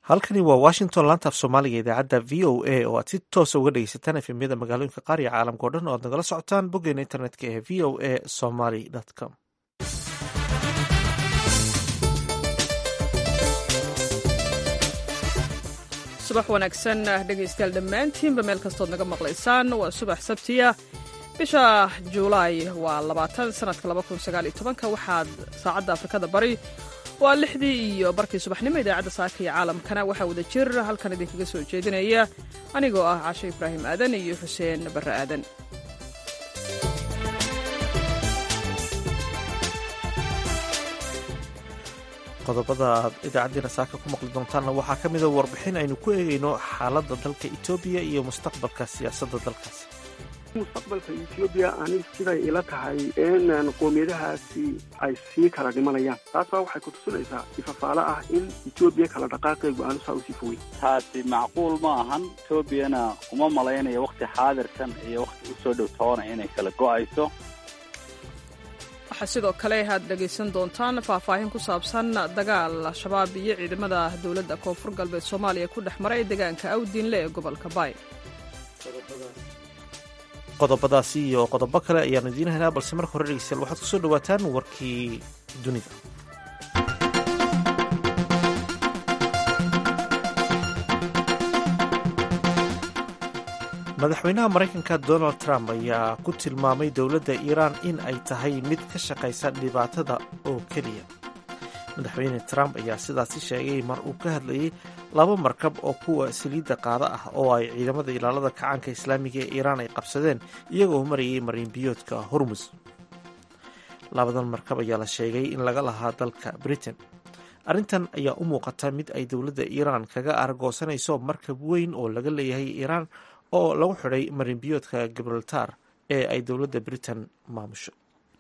halkani waa washington laanta af soomaaliga idaacadda v o a oo aad si toosa uga dhegeysataan efemyada magaalooyinka qaar iyo caalamka o dhan oo aad nagala socotaan boggeena internetka ee v o a somaly com subax wanaagsan dhegaystayaal dhammaantiinba meel kastood naga maqlaysaan waa subax sabtiya bisha juulaay waa labaatan sanadka labakunsagaalyotobanka waxaad saacadda afrikada bari waa lixdii iyo barkii subaxnimo idaacadda saaka iyo caalamkana waxaa wada jir halkan idinkaga soo jeedinaya anigoo ah cashe ibraahim aadan iyo xuseen barre aadan qodobada aad idaacaddiina saaka ku maqli doontaanna waxaa ka mida warbixin aynu ku eegayno xaaladda dalka etoobiya iyo mustaqbalka siyaasadda dalkaas mustaqbalka etoobiya ani siday ila tahay in qoomiyadahaasi ay sii kala dhimanayaan taasbaa waxay ku tusinaysaa ifafaalo ah in etoobiya kala dhaqaaqeegu aanu saa usii fogey taasi macquul ma ahan etoobiyana uma malaynayo wakhti xaadirkan iyo wakhti u soo dhow toona inay kala go'ayso waxaa sidoo kale aad dhegaysan doontaan faahfaahin ku saabsan dagaal al-shabaab iyo ciidamada dowladda koonfur galbeed soomaaliya ku dhex maray deegaanka awdiinle ee gobolka baay qodobadaasi iyo qodobo kale ayaanu idiin haynaa balse marka hore dhegeystayaal waxaad kusoo dhawaataan warkii dunida madaxweynaha maraykanka donald trump ayaa ku tilmaamay dowladda iiraan in ay tahay mid ka shaqaysa dhibaatada oo keliya madaxweyne trump ayaa sidaasi sheegay mar uu ka hadlayay laba markab oo kuwa saliidda qaada ah oo ay ciidamada ilaalada kacaanka islaamiga ee iiraan ay qabsadeen iyagoo marayay mariinbiyoodka hormus labadan markab ayaa la sheegay in laga lahaa dalka britain arrintan ayaa u muuqata mid ay dowladda iiraan kaga argoosanayso markab weyn oo laga leeyahay iiraan oo lagu xidhay marinbiyoodka gibraltar ee ay dowladda britain maamusho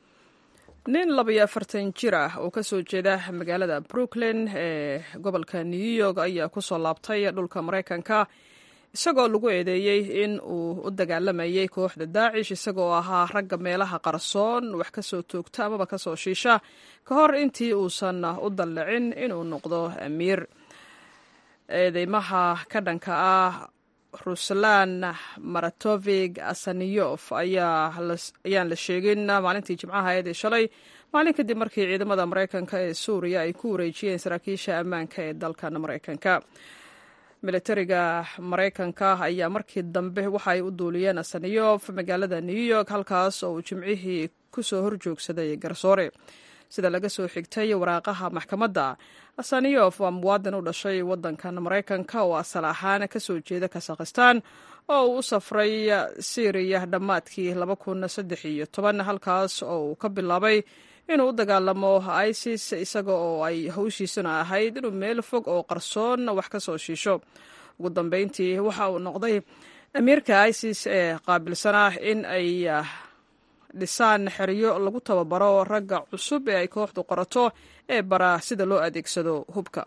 nin labayo afartan jir ah oo ka soo jeeda magaalada brooklyn ee gobolka new york ayaa ku soo laabtay dhulka maraykanka isagoo lagu eedeeyey in uu u dagaalamayay kooxda daacish isagoo ahaa ragga meelaha qarsoon wax ka soo toogta amaba ka soo shiisha ka hor intii uusan u dallicin inuu noqdo amiir eedeymaha ka dhanka ah ruslan maratovig asaniyof ayaan la sheegin maalintii jimcaha eedii shalay maalin kadib markii ciidamada maraykanka ee suuriya ay ku wareejiyeen saraakiisha ammaanka ee dalkan maraykanka militariga maraykanka ayaa markii dambe waxa ay u duuliyeen asaniyof magaalada new york halkaas oo uu jimcihii kusoo horjoogsaday garsoore sida laga soo xigtay waraaqaha maxkamadda asaniyof waa muwaadin u dhashay waddankan maraykanka oo asal ahaan ka soo jeeda kasakhistan oo uu u safray syriya dhammaadkii laba kun saddex iyo toban halkaas oo uu ka bilaabay inuu u dagaalamo isis isaga oo ay hawshiisuna ahayd inuu meel fog oo qarsoon wax ka soo shiisho ugu dambeyntii waxa uu noqday amiirka isis ee qaabilsanah in ay dhisaan xeryo lagu tababaro ragga cusub ee ay kooxdu qorato ee bara sida loo adeegsado hubka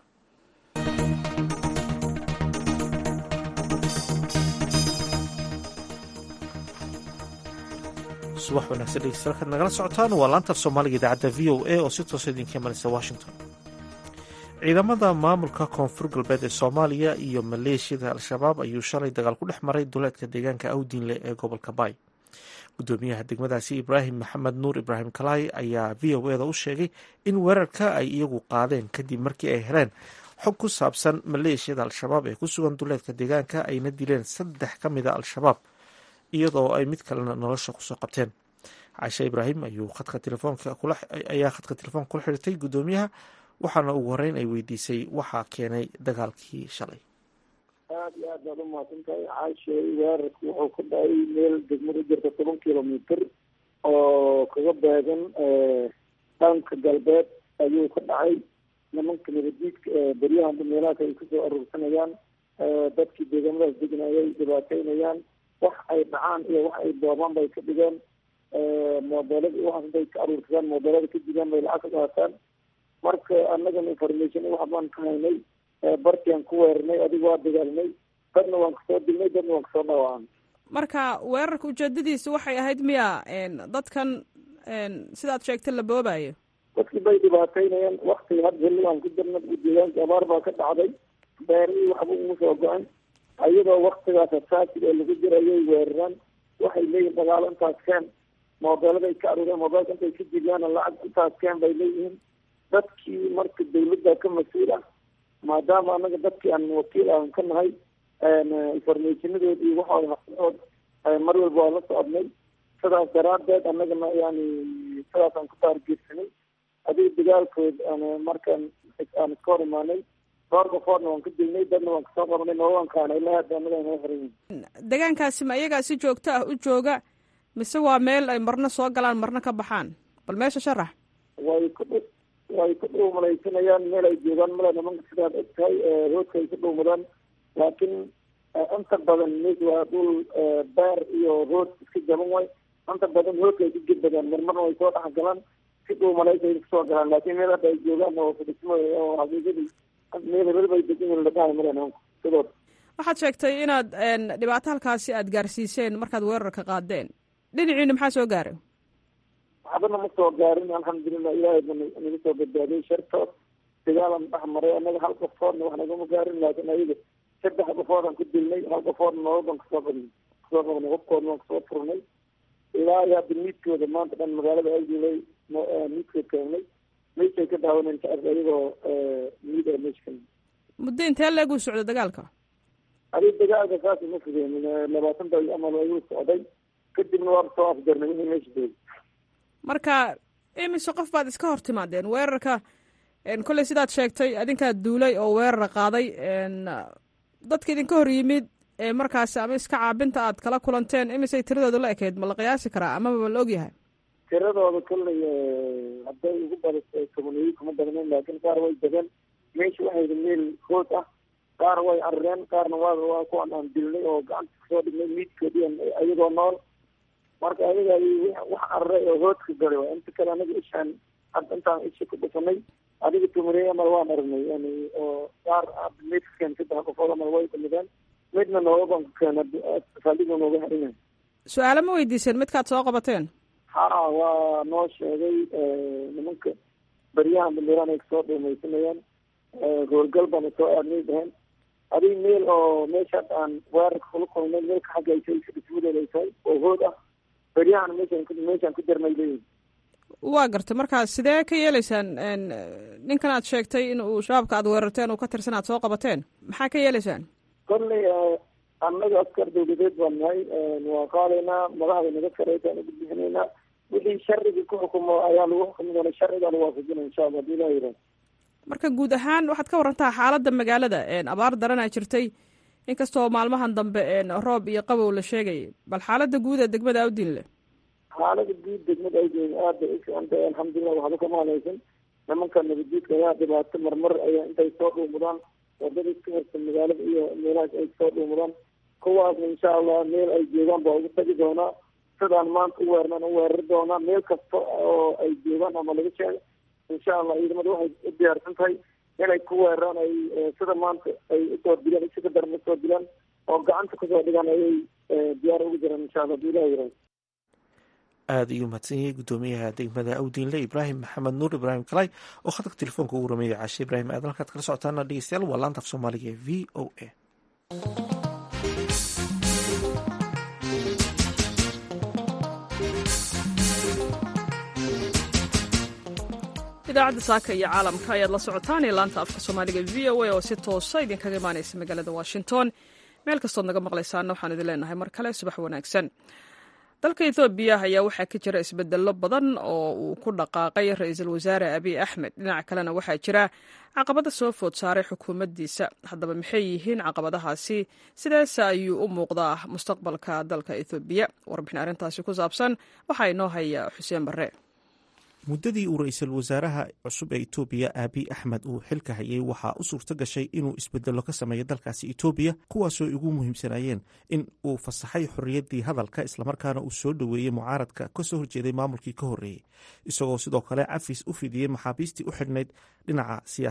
subax wanaagsan dhegeystayaal kaad nagala socotaan waa laanta af soomaaliga idaacadda v o a oo si toosa idinka imanaysa washington ciidamada maamulka koonfur galbeed ee soomaaliya iyo maleeshiyada al-shabaab ayuu shalay dagaal ku dhex maray duleedka deegaanka awdiinle ee gobolka baay gudoomiyaha degmadaasi ibraahim maxamed nuur ibraahim kalaay ayaa v o eda u sheegay in weerarka ay iyagu qaadeen kadib markii ay heleen xog ku saabsan maleeshiyada al-shabaab ee ku sugan duleedka deegaanka ayna dileen saddex ka mida al-shabaab iyadoo ay mid kalena nolosha kusoo qabteen caishe ibraahim ayuu khadka telefoonka ayaa khadka telefoonka kula xidhirtay gudoomiyaha waxaana ugu horeyn ay weydiisay waxaa keenay dagaalkii shalay aada iyo aad baad umahadsan tahay caashe weerarku wuxuu ka dhacay meel degmada jirta toban kilomitr oo kaga beegan dhanka galbeed ayuu ka dhacay nimanka nabadiidka beryahanba meelahaas ay kusoo aruursanayaan dadkii deegaamadaas deganayay dhibaateynayaan wax ay dhacaan iyo wax ay boobaan bay ka dhigeen mobeelada iyo waxaas intay ka aruursadaan mobeelada ka digaan bay lacag ka qaataan marka annagana information wax baan ka haynay bartiaan ku weerarnay adiga waa dagaalnay dadna waan kasoo dilnay dadna waan kasoo dhaawacnay marka weerarka ujeedadiisa waxay ahayd miya dadkan sidaad sheegtay la boobayo dadkii bay dhibaateynayaan wakti had xilli aan ku jirna deegaanka abaar baa ka dhacday beerihii waxba ugu soo go-an iyadoo waktigaas asaasig ee lagu jirayay weeraraan waxay leeyihin dagaalo intaas keen moobeeladay ka aruureen moobeelka intay ka jibiyaan lacag intaas keen bay leeyihiin dadkii marka dawladda ka mas-uul ah maadaama anaga dadkii aan wakiil aan ka nahay informationadood iyo waxooda haqadood mar walba waa la socodnay sidaas daraadeed annagana yani sidaasaan ku taargeersanay adiga dagaalkood markaan aan iska hor imaanay dhowr qofoodna waan ka dilnay dadna waan kasoo qabanay noowankaana ilaa hadda annaga inoo xiran degaankaasi ma iyagaa si joogto ah u jooga mise waa meel ay marna soo galaan marna ka baxaan bal meesha sharax way ku dh way ku dhuumalaysanayaan meel ay joogaan male nimanka sidaad og tahay roodka ay ku dhuumadaan laakiin inta badan mes waa dhul beer iyo rood iska jaban way inta badan roodka ay ku gedbadaan marmarna way soo dhex galaan si dhuumalaysa ay kusoo galaan laakiin meel hadda ay joogaan oo fadhismo oo xaqiiqadii meel hebel bay degan yihin ladhahay male nimanka sidooda waxaad sheegtay inaad dhibaato halkaasi aad gaarsiiseen markaad weerarka qaadeen dhinaciina maxaa soo gaaray waxbana ma soo gaarin alxamdulilah ilaahay ba naga soo badbaadiyay shartood dagaalan dhex maray anaga hal qofoodna wax nagama gaarin laakiin ayaga saddex qofoodaan ku dilnay hal qofoodna noloban kasoo qabnay kasoo qabnay hubkoodna waan kasoo furnay ilaa iyo hadda miidkooda maanta dhan magaalada aadilay miidkood keenay meeshay ka daawaneen shacabka iyagoo miid a meesha ka muddo intee leeguu socda dagaalka adig dagaalka saas ma fugeenin labaatan day amal ayuu socday kadibna waaba soo afjarnay wixii meesha joogay marka imise qof baad iska hor timaadeen weerarka kolley sidaad sheegtay adinkaa duulay oo weerara qaaday dadka idinka hor yimid ee markaasi ama iska caabinta aad kala kulanteen imisay tiradooda la ekeyd ma la qiyaasi karaa amaba la ogyahay tiradooda kolley hadday ugu badata tobaneeyo kuma badnayn laakiin qaar way degeen meesha waxayda meel hood ah qaar way carareen qaarna waa waa kuwan aan dilnay oo gacanta kasoo dhignay miidkoodii ayagoo nool marka ayaga wax cararay oo hoodka galay waa inta kale anaga ishaan hadda intaan isha ku dhufanay adiga tumareey amal waan aragnay yani oo qaar meedka keen saddex qofood amal way dhimideen midna nooga baan ku keena saldhiga nooga harinay su-aalo ma weydiiseen midkaad soo qabateen ha waa noo sheegay nimanka beryahan dambeeraan ay kasoo dhuumaysanayaan hoorgal baana soo aadnay dhaheen adig meel oo meesha hadda aan weerarka kula kulnay meelka xagga ay tahay dhismadeeda ay tahay oo hood ah beryahan meeshaan meeshaan ku darnay leeyihin waa gartay markaa sidee ka yeeleysaan ninkan aad sheegtay in uu shabaabka aad weerarteen uu ka tirsan aad soo qabateen maxaa ka yeeleysaan kolley annaga askar dawladeed baan nahay waa qaadaynaa madaxda naga sareytaan ugu bixinaynaa wixii sharriga ku xukumo ayaa lagu xukumi doona sharcigaa lagu waafajinaya insha allah hadii ilaha yidhaha marka guud ahaan waxaad ka warantaa xaaladda magaalada abaar daranaa jirtay inkastoo maalmahan dambe roob iyo qabow la sheegayay bal xaaladda guud ee degmada awdinle xaalada guud degmada awdin aad bay u fiican tahay alxamdulilah waxba kama halaysan nimanka nabadguudka ayaa dhibaato marmar ayaa intay soo dhuumudaan wadada iska horta magaalada iyo meelahaas ay soo dhuumudaan kuwaasna insha allah meel ay joogaan baa ugu tagi doonaa sidaan maanta u weernan u weerari doonaa meel kasta oo ay joogaan ama laga sheego insha allah ciidamada waxay u diyaarsan tahay inay ku weeraraan ay sida maanta ay usoo dilaan isaga daran usoo dilaan oo gacanta kusoo dhigaan ayay diyaar ugu jiraan insha allah hadii ilaha yiraahdo aada ayuu mahadsan yahay guddoomiyaha degmada awdiinle ibraahim maxamed nuur ibraahim kalay oo khadka telefoonka ugu rameeyay caashe ibraahim aadan halkaad kala socotaana dhegeystayaal waa laanta af soomaaliga ee v o a idaacadda saaka iyo caalamka ayaad la socotaan ee laanta afka soomaaliga v o a oo si toosa idinkaga imaaneysa magaalada washington meel kastood naga maqlaysaana waxaan idin leenahay mar kale subax wanaagsan dalka ethoobiya ayaa waxaa ka jira isbedello badan oo uu ku dhaqaaqay ra-iisul wasaare abiy axmed dhinaca kalena waxaa jira caqabada soo food saaray xukuumaddiisa haddaba maxay yihiin caqabadahaasi sidaas ayuu u muuqdaa mustaqbalka dalka ethoobiya warbixin arrintaasi ku saabsan waxaa inoo haya xuseen barre muddadii uu ra-iisul wasaaraha cusub ee etoobiya aabiy axmed uu xilka hayay waxaa u suurto gashay inuu isbedello ka sameeyo dalkaasi etoobiya kuwaasoo ugu muhiimsanayeen in uu fasaxay xorriyaddii hadalka islamarkaana uu soo dhoweeyey mucaaradka ka soo horjeeday maamulkii ka horreeyey isagoo sidoo kale cafis u fidiyey maxaabiistii u xidhnayd dhinaca siyaasadda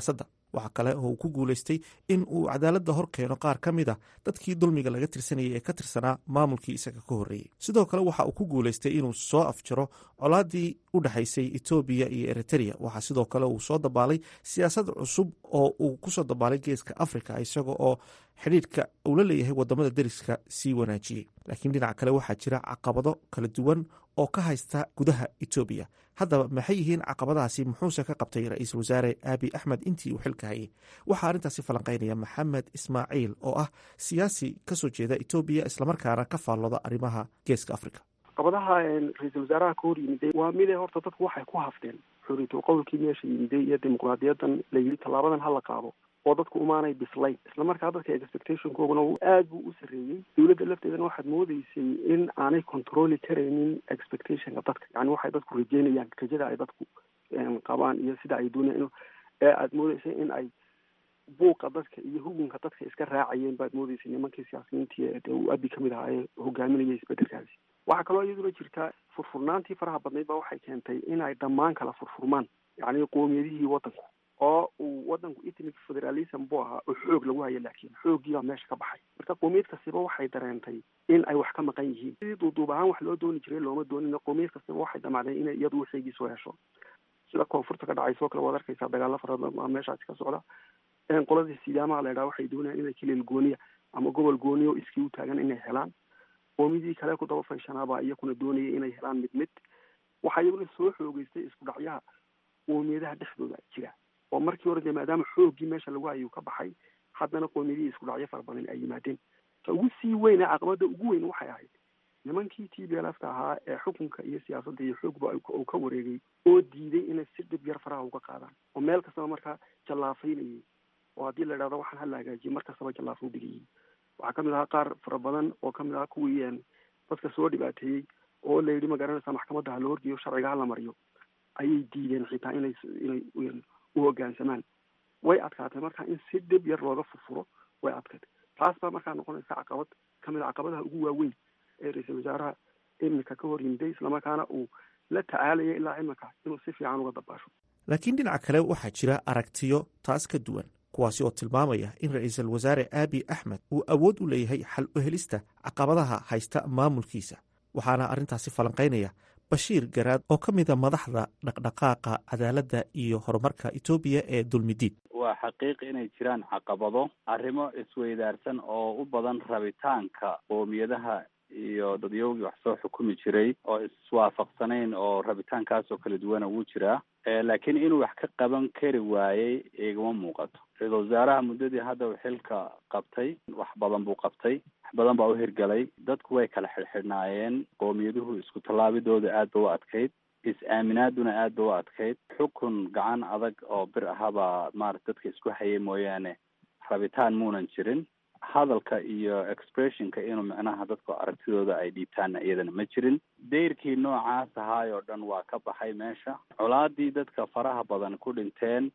waxaa kale oo uu ku guulaystay in uu cadaaladda hor keeno qaar ka mid a dadkii dulmiga laga tirsanayay ee ka tirsanaa maamulkii isaga ka horreeyey sidoo kale waxa uu ku guulaystay inuu soo afjaro colaadii u dhexaysay etoobiya iyo eritrea waxaa sidoo kale uu soo dabaalay siyaasad cusub oo uu kusoo dabaalay geeska africa isaga oo xidhiidhka uu la leeyahay wadamada deriska sii wanaajiyey laakiin dhinaca kale waxaa jira caqabado kala duwan oo ka haysta gudaha etoobiya haddaba maxay yihiin caqabadahaasi muxuuse ka qabtay ra-iisul wasaare aabi axmed intii uu xilka hayay waxaa arrintaasi falanqaynaya maxamed ismaaciil oo ah siyaasi kasoo jeeda etoobiya islamarkaana ka faallooda arrimaha geeska africa caqabadaha ra-iisul wasaaraha ka hor yimiday waa mide horta dadku waxay ku hafteen xuriyatul qowlkii meesha yimiday iyo dimuqraadiyadan la yidhi tallaabadan hala qaado oo dadku umaanay bislayn islamarkaa dadka expectationkooguna aada buu u sarreeyey dowladda lafteedana waxaad moodeysay in aanay controli karaynin expectationka dadka yani waxay dadku rajeynayaan rajada ay dadku qabaan iyo sida ay doonayaan ee aada moodeysay in ay buuqa dadka iyo hugunka dadka iska raacayeen baad moodeysay nimankii siyaasiyiintii dee uu abi kamid ahaa ee hogaaminayay isbedelkaasi waxaa kaloo iyaduna jirta furfurnaantii faraha badnayd ba waxay keentay inay dhammaan kala furfurmaan yacni qoomiyadihii waddanku oo uu waddanku ethnic federalism buu ahaa oo xoog lagu hayo laakiin xooggii baa meesha ka baxay marka qoomiyad kastiba waxay dareentay in ay wax ka maqan yihiin sidii duuduub ahaan wax loo dooni jiray looma doonin qoomiyad kastiba waxay damacday inay iyadu waxeygii soo hesho sida koonfurta ka dhacayso kale waad arkaysaa dagaalo fara badan baa meeshaasi ka socda qoladii sidaamaha la idhaha waxay doonayaan inay kileel gooniya ama gobol gooniya oo iskii u taagan inay helaan qoomiyadii kale ku daba fayshanaabaa iyakuna doonayay inay helaan mid mid waxaa iyaguna soo xoogeystay isku dhacyaha qoomiyadaha dhexdooda jira oo markii hore dee maadaama xooggii meesha lagu hayuu ka baxay haddana qoomiyadihii isku dhacyo fara badan ay yimaadeen ta ugu sii weyn ee caqabada ugu weyn waxay ahayd nimankii t b lfta ahaa ee xukunka iyo siyaasadda iyo xoogba uu ka wareegay oo diiday inay si dhib yar faraha uga qaadaan oo meel kastaba markaa jallaafaynayay oo haddii la idhahdo waxaan hala hagaajiyay mar kastaba jallaafo digayay waxaa kamid ahaa qaar fara badan oo kamid ahaa kuwii dadka soo dhibaateeyey oo la yidhi magaranaysa maxkamadda ha la horgeeyo sharciga hala mariyo ayay diideen xitaa inay inay u hoggaansamaan way adkaatay marka in si dhib yar looga furfuro way adkaatay taas baa markaa noqonaysa caqabad kamid a caqabadaha ugu waaweyn ee ra-iisul wasaaraha iminka ka hor yimiday islamarkaana uu la tacaalaya ilaa iminka inuu si fiican uga dabaasho laakiin dhinaca kale waxaa jira aragtiyo taas ka duwan kuwaasi oo tilmaamaya in ra-iisul wasaare aabi axmed uu awood u leeyahay xal u helista caqabadaha haysta maamulkiisa waxaana arrintaasi falanqaynaya bashiir garaad oo ka mida madaxda dhaqdhaqaaqa cadaaladda iyo horumarka etoobiya ee dulmidiid waa xaqiiq inay jiraan caqabado arrimo isweydaarsan oo u badan rabitaanka qoomiyadaha iyo dadyowgii wax soo xukumi jiray oo iswaafaqsanayn oo rabitaankaas oo kala duwana wuu jiraa laakiin inuu wax ka qaban kari waayey igama muuqato ra-iisul wasaaraha muddadii hadda uu xilka qabtay wax badan buu qabtay wax badan baa u hirgalay dadku way kala xidhxidhnaayeen qowmiyaduhu isku tallaabidooda aad ba u adkayd is-aaminaaduna aad ba u adkayd xukun gacan adag oo bir ahabaa maarata dadka isku hayay mooyaane rabitaan muunan jirin hadalka iyo expressionka inuu micnaha dadku aragtidooda ay dhiibtaanna iyadana ma jirin dayrkii noocaas ahaay oo dhan waa ka baxay meesha colaadii dadka faraha badan ku dhinteen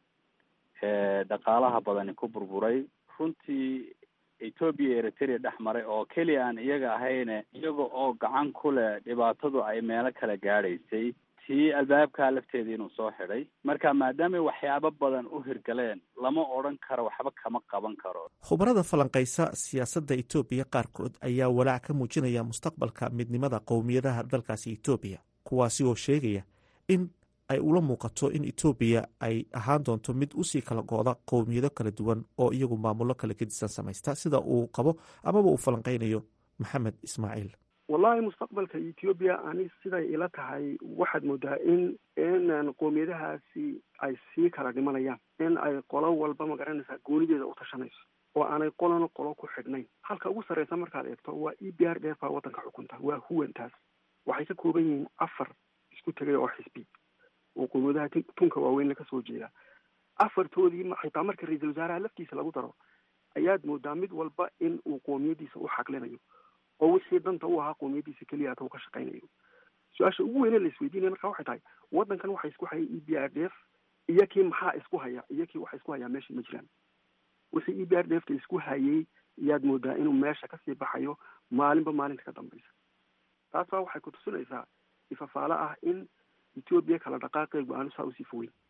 dhaqaalaha badani ku burburay runtii etoobiya eritrea dhex maray oo keliya aan iyaga ahayne iyaga oo gacan ku leh dhibaatadu ay meelo kala gaadhaysay tii albaabkaa lafteeda inuu soo xidhay marka maadaamay waxyaabo badan u hirgaleen lama odhan karo waxba kama qaban karo khubarada falanqaysa siyaasadda etoobiya qaarkood ayaa walaac ka muujinaya mustaqbalka midnimada qowmiyadaha dalkaasi etoobiya kuwaasi oo sheegaya in ay ula muuqato in etoobiya ay ahaan doonto mid usii kala go-da qowmiyado kala duwan oo iyagu maamullo kala gedisan samaysta sida uu qabo amaba uu falanqaynayo maxamed ismaaciil wallahi mustaqbalka ethoobiya ani siday ila tahay waxaad moodaa in in qoomiyadahaasi ay sii kala dhimanayaan in ay qolo walba magaranaysaa goonideeda u tashanayso oo aanay qolona qolo ku xidhnayn halka ugu sarreysa markaad eegto waa e b r d f baa waddanka xukunta waa huwantaas waxay ka kooban yihiin afar isku tegay oo xisbi oo qoomiyadaha tunka waaweyn laga soo jeeda afartoodii xitaa marka ra-iisul wasaaraha laftiisa lagu daro ayaad moodaa mid walba in uu qoomiyadiisa u xaqlinayo oo wixii danta u ahaa qoomiyadiisa keliya ata u ka shaqaynayo su-aasha ugu weyne la isweydiinaya marka waxay tahay waddankan waxa isku haya e b r d f iyo kii maxaa isku haya iyo kii waxa isku hayaa meesha ma jiraan wixii e b r d f ta isku hayay ayaad moodaa inuu meesha kasii baxayo maalinba maalinta ka dambaysa taas baa waxay kutusinaysaa ifafaalo ah in etoobiya kala dhaqaaqeegu aanu saa usii fogeyn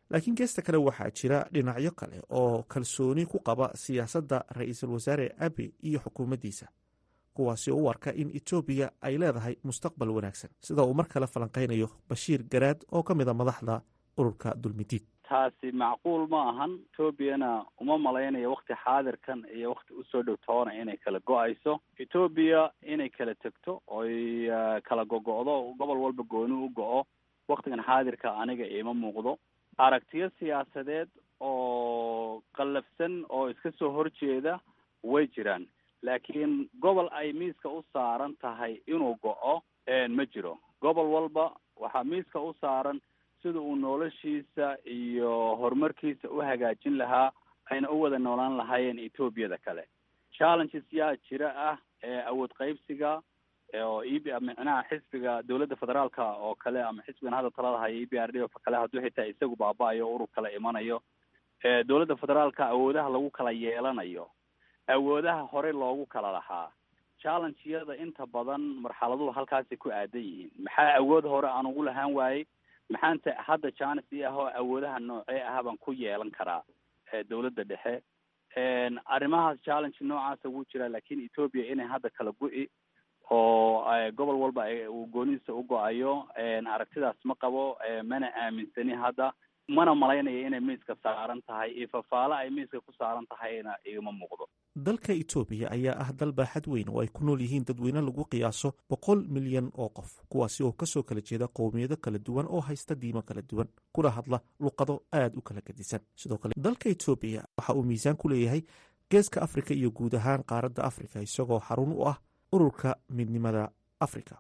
laakiin geesta kale waxaa jira dhinacyo kale oo kalsooni ku qaba siyaasadda ra-iisul wasaare abi iyo xukuumaddiisa kuwaasi oo u arka in etoobiya ay leedahay mustaqbal wanaagsan sida uu mar kale falanqaynayo bashiir garaad oo ka mid a madaxda ururka dulmidiid taasi macquul ma ahan etoobiyana uma malaynayo wakti xaadirkan iyo wakti usoo dhow toona inay kala go-ayso etoobiya inay kala tegto oy kala gogo'do gobol walba gooni u go-o waktigan xaadirka aniga iima muuqdo aragtiyo siyaasadeed oo qallafsan oo iska soo horjeeda way jiraan laakiin gobol ay miiska u saaran tahay inuu go-o ma jiro gobol walba waxaa miiska u saaran sida uu noloshiisa iyo horumarkiisa u hagaajin lahaa ayna u wada noolaan lahaayeen etoobiyada kale challenges yaa jira ah awood qaybsiga oo e b micnaha xisbiga dowladda federaalka oo kale ama xisbigan hadda talada haya e b r d o kale hadduu xitaa isagu baaba-ayo urur kale imanayo dowladda federaalka awoodaha lagu kala yeelanayo awoodaha hore loogu kala lahaa challengeyada inta badan marxaladuhu halkaasay ku aadan yihiin maxaa awood hore aan ugu lahaan waayey maxaanta hadda janis i ah oo awoodaha noocee ah baan ku yeelan karaa dowladda dhexe arrimahaas challenge noocaasa wuu jiraa laakiin etoobiya inay hadda kala go-i oo gobol walba uu goonidiisa u go-ayo aragtidaas ma qabo mana aaminsani hadda mana malaynayo inay miiska saaran tahay iyo fafaale ay miiska ku saaran tahayna igama muuqdo dalka etoobiya ayaa ah dal baaxad weyn oo ay ku nool yihiin dadweyne lagu qiyaaso boqol milyan oo qof kuwaasi oo kasoo kala jeeda qowmiyado kala duwan oo haysta diimo kala duwan kuna hadla luqado aada u kala gedisan sidoo kale dalka etoobiya waxa uu miisaan ku leeyahay geeska afrika iyo guud ahaan qaaradda afrika isagoo xarun u ah ururka midnimada afrika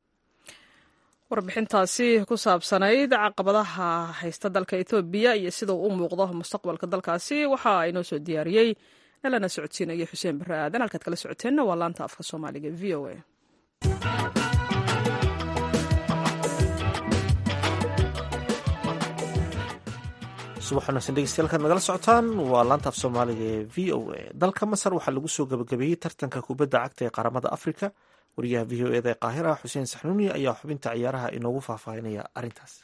warbixintaasi ku saabsanayd caqabadaha haysta dalka etoobiya iyo sida uu u muuqdo mustaqbalka dalkaasi waxa inoo soo diyaariyey nalana socodsiinaya xuseen barre aadan halkaad kala socoteenna waa laanta afka soomaaliga v o a subax wanaagsan dhegeystayaal nagala socotaan waa laanta af soomaaliga ee v o a dalka masar waxaa lagu soo gabagabeeyey tartanka kubadda cagta ee qaramada afrika wariyaha v o eda ee qaahira xuseen saxnuuni ayaa xubinta ciyaaraha inoogu faahfaahinaya arrintaas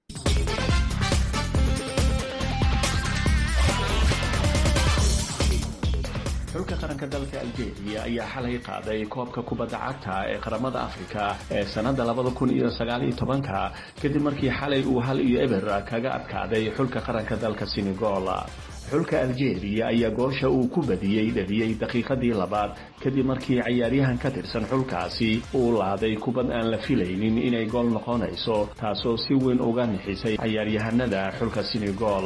xulka qaranka dalka algeria ayaa xalay qaaday koobka kubadda cagta ee qaramada afrika ee sannada labada kun iyo sagaaliyo tobanka kadib markii xalay uu hal iyo eber kaga adkaaday xulka qaranka dalka senegal xulka algeria ayaa goosha uu ku badiyey dhaliyey daqiiqadii labaad kadib markii cayaaryahan ka tirsan xulkaasi uu laaday kubad aan la filaynin inay gool noqonayso taasoo si weyn uga nixisay cayaaryahanada xulka senegal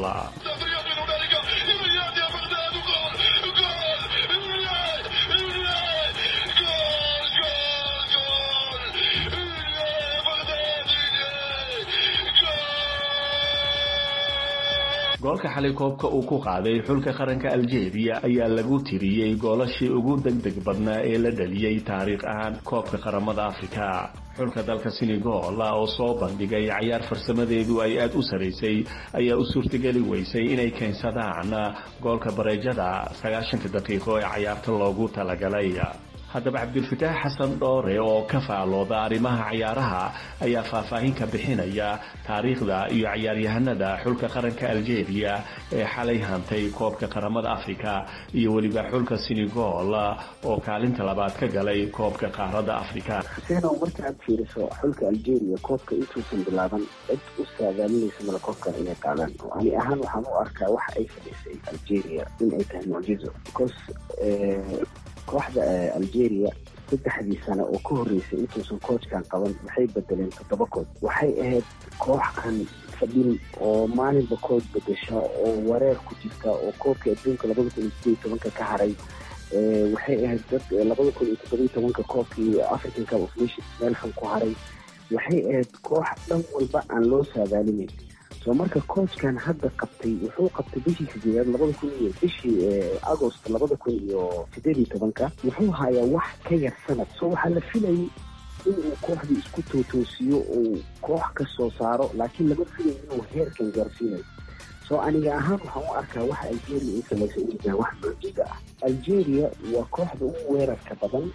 goolka xalay koobka uu ku qaaday xulka qaranka algeria ayaa lagu tiriyey goolashii ugu degdeg badnaa ee la dhaliyey taariikh ahaan koobka qaramada afrika xulka dalka senegal oo soo bandhigay cayaar farsamadeedu ay aada u saraysay ayaa u suurtageli weysay inay keensadaan goolka bareejada sagaashanka daqiiqo ee cayaarta loogu talagalay haddaba cabdilfataax xasan dhoore oo ka faalooda arrimaha cayaaraha ayaa faahfaahin ka bixinaya taariikhda iyo cayaaryahanada xulka qaranka algeria ee xalay hantay koobka qaramada afrika iyo weliba xulka senegal oo kaalinta labaad ka galay koobka qaaradda afrika xuseenow marka aad fiiriso xulka algeria koobka intuusan bilaaban cid u saadaalinaysa mala koobkan inay qaadaan oo ani ahaan waxaan u arkaa waxa ay fadhiisay algeria in ay tahay mucjizo because kooxda algeria saddexdii sano oo ka horreysay intuusan coachkan qaban waxay bedeleen toddoba kood waxay ahayd koox aan fadhin oo maalinba coach bedesha oo wareer ku jirta oo koobka adduunka labada kun iyo sideed iyo tobanka ka haray waxay ahayd dad labada kun iyo toddoba iyo tobanka koobkii african cup of nations meel xun ku haray waxay ahayd koox dhan walba aan loo saadaalinayn soo marka coachkan hadda qabtay wuxuu qabtay bishii sideedaad labada kun iyo bishii agost labada kun iyo sideed iyo tobanka wuxuu hayaa wax ka yar sanad so waxaa la filayay inuu kooxdii isku tootoosiyo uu koox ka soo saaro laakiin lama filayo inuu heerkan gaarsiinayo soo aniga ahaan waxaan u arkaa waxa algeria ay samaysay inay tahay wax mucjiza ah algeria waa kooxda ugu weerarka badan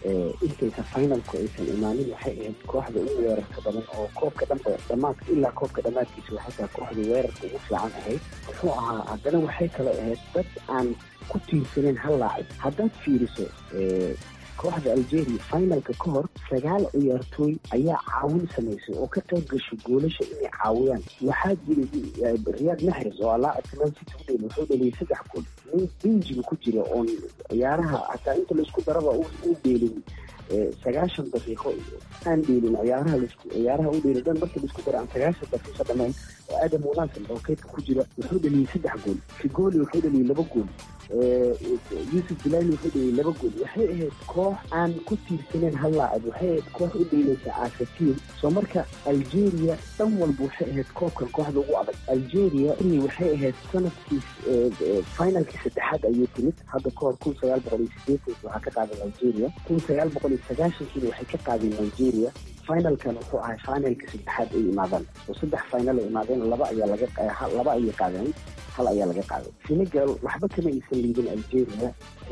intaysan finalku aysan imaanin waxay ahayd kooxda ugu weerarka badan oo koobka dhanba dhamaadka ilaa koobka dhammaadkiisa waxay tahay kooxda weerarka ugu fiican ahayd muxuu ahaa haddana waxay kale ahayd dad aan ku tiirsaneen hal laacib haddaad fiiriso kooxda algeria finalka ka hor sagaal ciyaartooy ayaa caawin samaysay oo ka qayb gashay goolasha inay caawiyaan waxaa jiray riyaad maxres oo alaacibka man city u dheli wuxuu dheliyay saddex gool nin binjiga ku jira oon ciyaaraha hataa inta laisku daraba u dheelin sagaashan daqiiqo aan dheelin ciyaaraha ciyaaraha u dheelin dhan marka laisku dara aan sagaashan daqiiqo dhamayn oo aadam munaasib oo kaydka ku jira wuxuu dheliyay saddex gool figoli wuxuu dheliyay laba gool yuusuf bilali wuxuu dheliyay laba gool waxay ahayd koox aan ku tiirsaneen hal laacib waxay ahayd koox u dheelaysa asatiin soo marka algeria dhan walba waxay ahayd koobkan kooxda ugu adag algeria waxay ahayd sanadkii finalkii saddexaad ayay timid hadda kahor kun sagaal boqol iyo sideetan waxaa ka qaaday algeria kun sagaal boqol iyo sagaashankiina waxay ka qaadeen nigeria finalkan wuxuu ahay finalka saddexaad ay imaadaan oo saddex final ay imaadeen laba ayaa laga laba ayay qaadeen hal ayaa laga qaaday senegal waxba kama aysan liidin algeria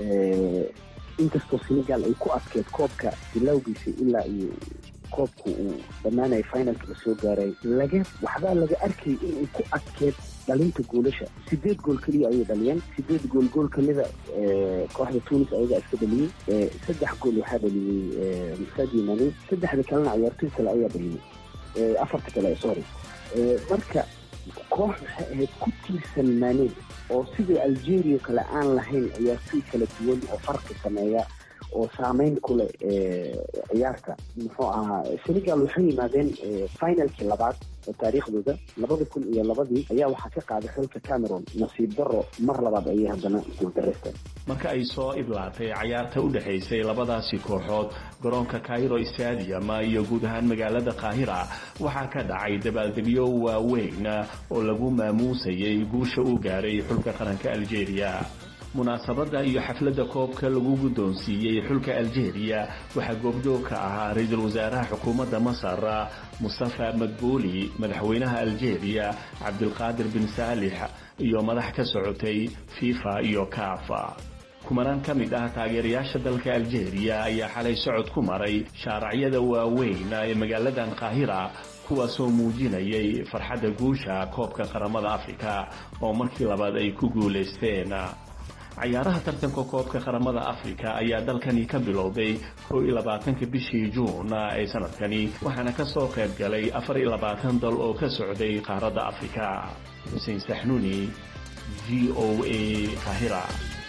inkastoo senegal ay ku adkeed koobka bilowgiisa ilaa iyo koobku uu dhammaanaya finalka la soo gaaray laga waxbaa laga arkayay inay ku adkeed dhalinta goolasha sideed gool keliya ayay dhaliyeen sideed gool gool kamida kooxda tunis ayagaa iska dhaliyey saddex gool waxaa dhaliyey musadi mane saddexda kalena ciyaartoy kale ayaa dhaliyey afarta kale sorry marka koox waxay ahayd ku tiirsan maaneen oo sida algeria kale aan lahayn ciyaartoy kala duwan oo farqi sameeya oo saameyn ku leh ciyaarta muxuu ahaa senegal waxay yimaadeen finalkii labaad oo taariikhdooda labada kun iyo labadii ayaa waxaa ka qaaday xulka cameron nasiib daro mar labaad ayay haddana guuldareysteen marka ay soo idlaatay cayaarta u dhexaysay labadaasi kooxood garoonka cairo stadium iyo guud ahaan magaalada qaahira waxaa ka dhacay dabaaldegyo waaweyn oo lagu maamuusayay guusha uu gaaray xulka qaranka algeria munaasabadda iyo xafladda koobka lagu guddoonsiiyey xulka algeria waxaa goobjoog ka ahaa ra-iisul wasaaraha xukuumadda masar mustafa madbuuli madaxweynaha algeria cabdilqaadir bin saalix iyo madax ka socotay fifa iyo kafa kumanaan ka mid ah taageerayaasha dalka algeria ayaa xalay socod ku maray shaaracyada waaweyn ee magaaladan qaahira kuwaasoo muujinayay farxadda guusha koobka qaramada afrika oo markii labaad ay ku guulaysteen cayaaraha tartanka koobka qaramada afrika ayaa dalkani ka bilowday kow iyo labaatanka bishii juun ee sanadkani waxaana ka soo qayb galay afar iyo labaatan dal oo ka socday qaaradda afrika xuseen saxnuuni v o a kahira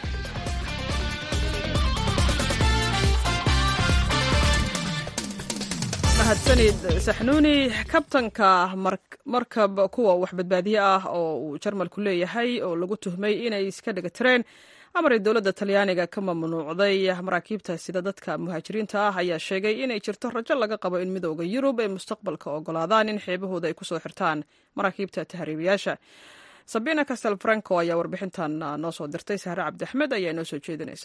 mahadsanid saxnuuni kabtanka markab kuwa wax badbaadiye ah oo uu jarmalku leeyahay oo lagu tuhmay inay iska dhagatireen amar ay dowladda talyaaniga ka mamnuucday maraakiibta sida dadka muhaajiriinta ah ayaa sheegay inay jirto rajo laga qabo in midooda yurub ay mustaqbalka ogolaadaan in xeebahooda ay kusoo xirtaan maraakiibta tahriibayaasha sabina castel franco ayaa warbixintan noo soo dirtay sahre cabdiaxmed ayaa inoo soo jeedinaysa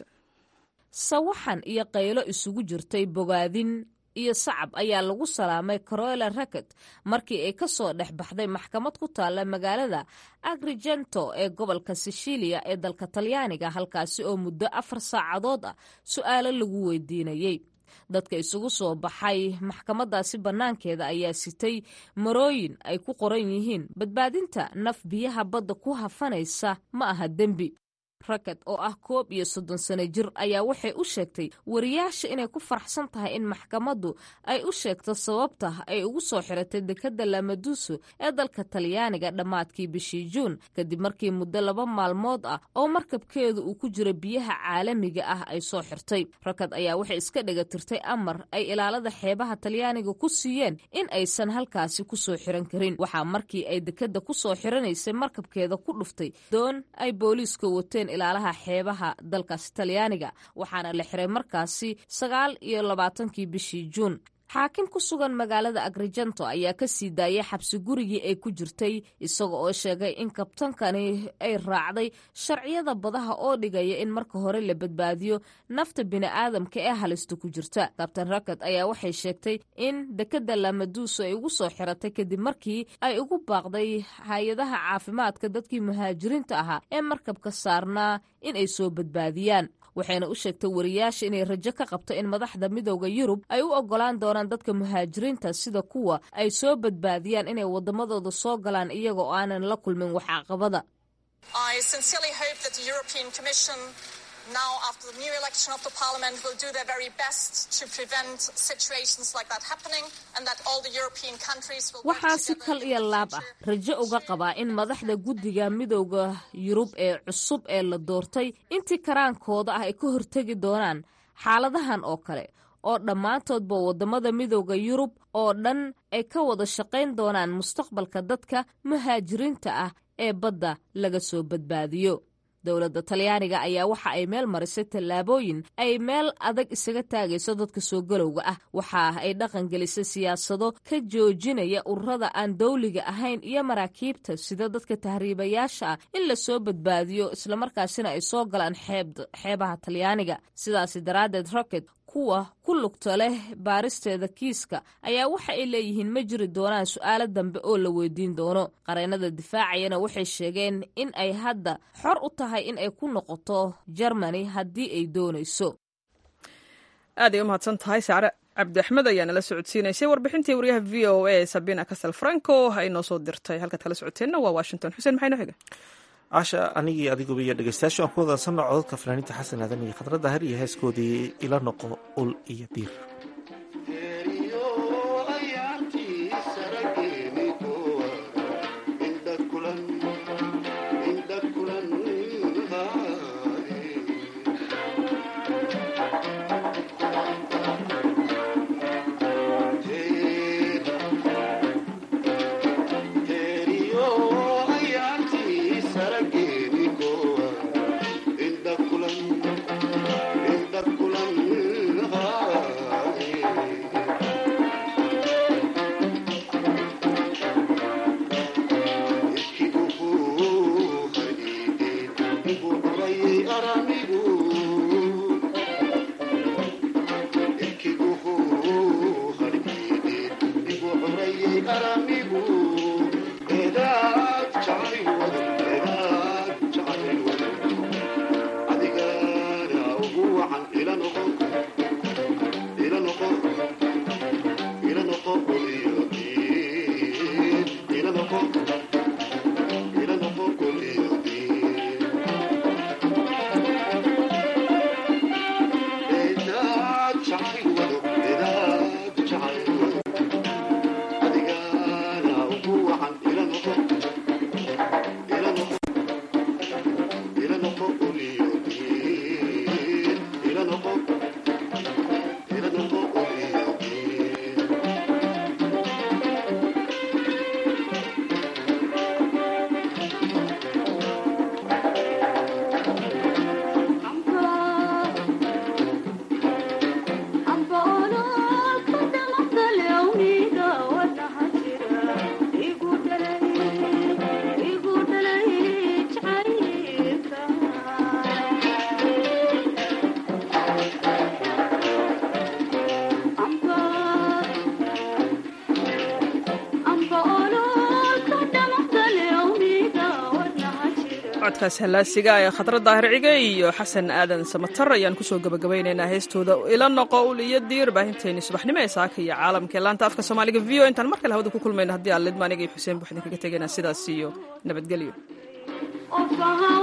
sawaxan iyo qaylo isugu jirtay bogaadin iyo sacab ayaa lagu salaamay carola racket markii ay ka soo dhex baxday maxkamad ku taalla magaalada agrigento ee gobolka sicilia ee dalka talyaaniga halkaasi oo muddo afar saacadood ah su-aalo lagu weydiinayey dadka isugu soo baxay maxkamadaasi bannaankeeda ayaa sitay marooyin ay ku qoran yihiin badbaadinta naf biyaha badda ku hafanaysa ma aha dembi racket oo ah koob iyo soddon sano jir ayaa waxay u sheegtay wariyaasha inay ku faraxsan tahay in maxkamaddu ay u sheegto sababta ay ugu soo xiratay dekadda lamaduso ee dalka talyaaniga dhammaadkii bishii juun kadib markii muddo laba maalmood ah oo markabkeedu uu ku jiro biyaha caalamiga ah ay soo xirtay racket ayaa waxay iska dhagatirtay amar ay ilaalada xeebaha talyaaniga ku siiyeen in aysan halkaasi ku soo xiran karin waxaa markii ay dekadda ku soo xiranaysay markabkeeda ku dhuftay doon ay booliiska wateen ilaalaha xeebaha dalkaasi talyaaniga waxaana la xiray markaasi sagaal iyo labaatankii bishii juun xaakim ku sugan magaalada agrigento ayaa ka sii daayay xabsi gurigii ay ku jirtay isaga oo sheegay in kabtankani ay raacday sharciyada badaha oo dhigaya in marka hore la badbaadiyo nafta bini'aadamka ee halista ku jirta kabtan rakat ayaa waxay sheegtay in dekadda lamaduuso ay ugu soo xiratay kadib markii ay ugu baaqday hay-adaha caafimaadka dadkii muhaajiriinta ahaa ee markabka saarnaa in ay soo badbaadiyaan waxayna u sheegtay wariyaasha inay rajo ka qabto in madaxda midooda yurub ay u ogolaan doonaan dadka muhaajiriinta sida kuwa ay soo badbaadiyaan inay waddamadooda soo galaan iyagoo aanan la kulmin wax caqabada now after the new election of the parliament will do their very best to prevent situations like that happening and that all the European countries will waxaa si kal iyo laab ah rajo uga qabaa in madaxda guddiga midooda yurub ee cusub ee la doortay intii karaankooda ah ay ka hortegi doonaan xaaladahan oo kale oo dhammaantoodba waddamada midooda yurub oo dhan ay ka wada shaqayn doonaan mustaqbalka dadka muhaajiriinta ah ee badda laga soo badbaadiyo dowladda talyaaniga ayaa waxa ay meel marisay tallaabooyin ay meel adag isaga taagayso dadka soo galowga ah waxa ay dhaqan gelisay siyaasado ka joojinaya ururada aan dawliga ahayn iyo maraakiibta sida dadka tahriibayaasha ah in la soo badbaadiyo islamarkaasina ay soo galaan xeebaha talyaaniga sidaasi daraaddeed rocket kuwa ku lugta leh baaristeeda kiiska ayaa waxa ay leeyihiin ma jiri doonaan su'aalo dambe oo la weydiin doono qareennada difaacayana waxay sheegeen in ay hadda xor u tahay in ay ku noqoto jermani haddii ay doonayso aaday u mahadsan tahay saare cabdi axmed ayaa nala socodsiinaysay warbixintii wariyaha v o a sabina casal franco ay noo soo dirtay halkaad kala socoteenna waa washington xuseen maxay noo xiga casha anigii adiguba iyo dhegeystayaashu aan ku wadasanno codadka fanaaniinta xasan aadan iyo khadra dahar iyo heeskoodii ila noqo ul iyo diir codkaas hallaasiga ee khadra daahir cige iyo xasan aadan samatar ayaan kusoo gabagabaynaynaa heestooda ila noqo ul iyo diir baahinteeni subaxnimo ee saaka iyo caalamka ee laanta afka soomaaliga v o intaan mar kale hawada ku kulmayno haddii aan lidma aniga iyo xuseen buuxdin kaga tegaynaa sidaas iyo nabadgelyo